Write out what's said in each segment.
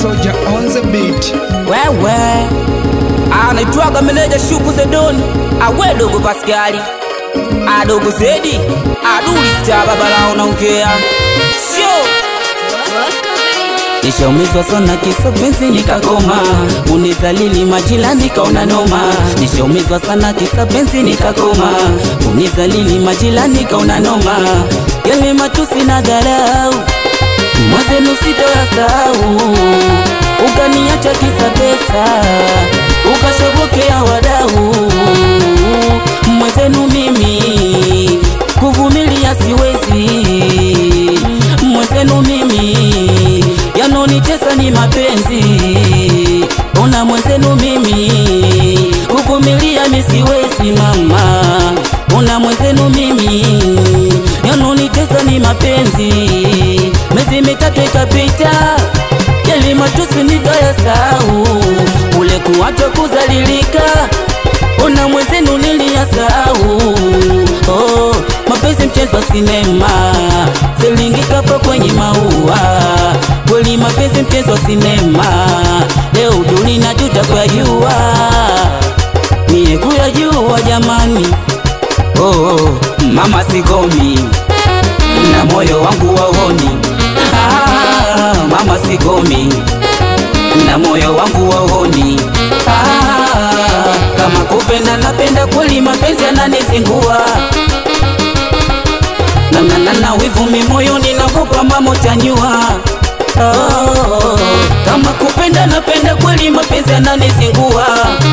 Soldier on the beat. wewe anaitwaga meneja shuku zedoni awe dogo paskali adogo zedi aduli sta babala unaongea sio nishaumizwa sana kisa penzi nikakoma unizalili majilani kaona noma nishaumizwa sana kisa penzi nikakoma unizalili majilani kaona noma yale matusi na dharau mwazenu sitoyasahau ukaniacha kisa pesa ukashobokea wadau mwezenu mimi kuvumilia siwezi mwezenu mimi yanonitesa ni mapenzi una mwezenu mimi kuvumilia misiwezi mama una mwezenu mimi yanonitesa ni mapenzi miezi mitatu ikapita yali matusi nikayasahau ule kuwacha kuzalilika una mwezenu niliyasahau oh, mapenzi mchezo wa sinema zilingikapo kwenye maua kweli mapenzi mchezo wa sinema leo duli na juta kuyajua niye kuyajua jamani oh, mama sigomi na moyo wangu waoni ah, mama sigomi na moyo wangu waoni ah, kama kupenda napenda kweli mapenzi yananizingua nananana wivumi moyoni nagopa mama utanyua oh, kama kupenda napenda kweli mapenzi yananizingua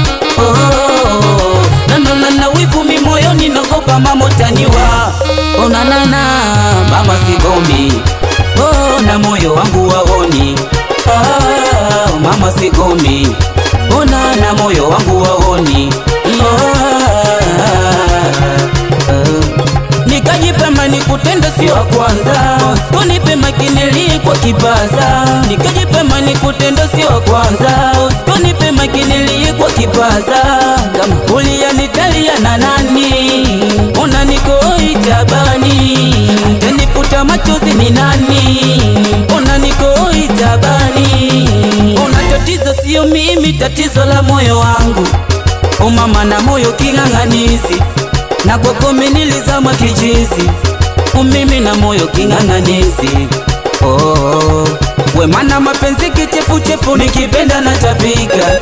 oh, nananana wivumi moyoni nagopa mama utanyua onanana mama sigomi oh, na moyo wangu waoni ah, mama sigomi ona na moyo wangu waoni nikajipema nikutenda sio wa kwanza usikonipema kinili kwa kipaza nikajipema nikutenda sio wa kwanza usikonipema kinili kwa kipaza kama uliyanitalia na nani ona nikoitabani tenifuta machozi ni nani ona nikoitabani ona tatizo sio mimi tatizo la moyo wangu umama na moyo king'ang'anizi na kwako nilizama kijizi umimi na moyo king'ang'anizi oh, wemana mapenzi kichefuchefu nikipenda na tapika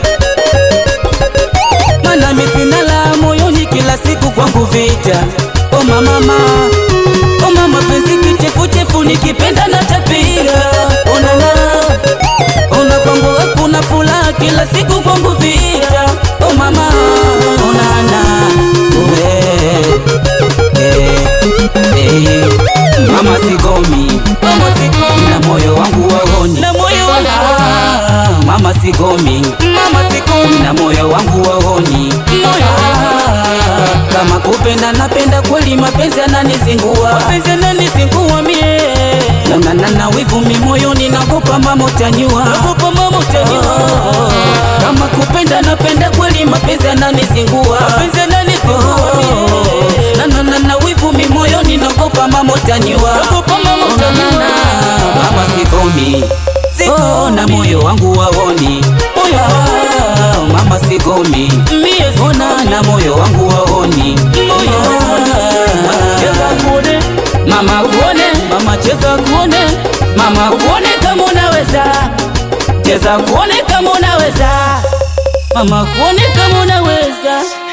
mana misina la moyoni kila siku kwangu vita oh mamama oh mama penzi kichefuchefu nikipenda na tapika onala ona kwangu hakuna furaha kila siku kwangu vita oh mama onana eh, eh, eh. mama sigomi mama sigomi na moyo wangu waoni na moyo wangu ah, mama sigomi mama sigomi na moyo wangu waoni ah, kama kupenda napenda kweli mapenzi yananizingua mapenzi yananizingua mie na na na wivu mi moyoni nagopa mama utanyua nagopa mama utanyua kama kupenda napenda kweli mapenzi yananizingua mapenzi yananizingua na na na na wivu mi moyoni nagopa mama utanyua nagopa mama utanyua mama sikomi Oh, na moyo wangu waoni moyo ah, mama sikomi ona na moyo wangu waoni cheza kuone mama kuone mama cheza kuone mama kuone kama unaweza cheza kuone kama unaweza mama kuone kama unaweza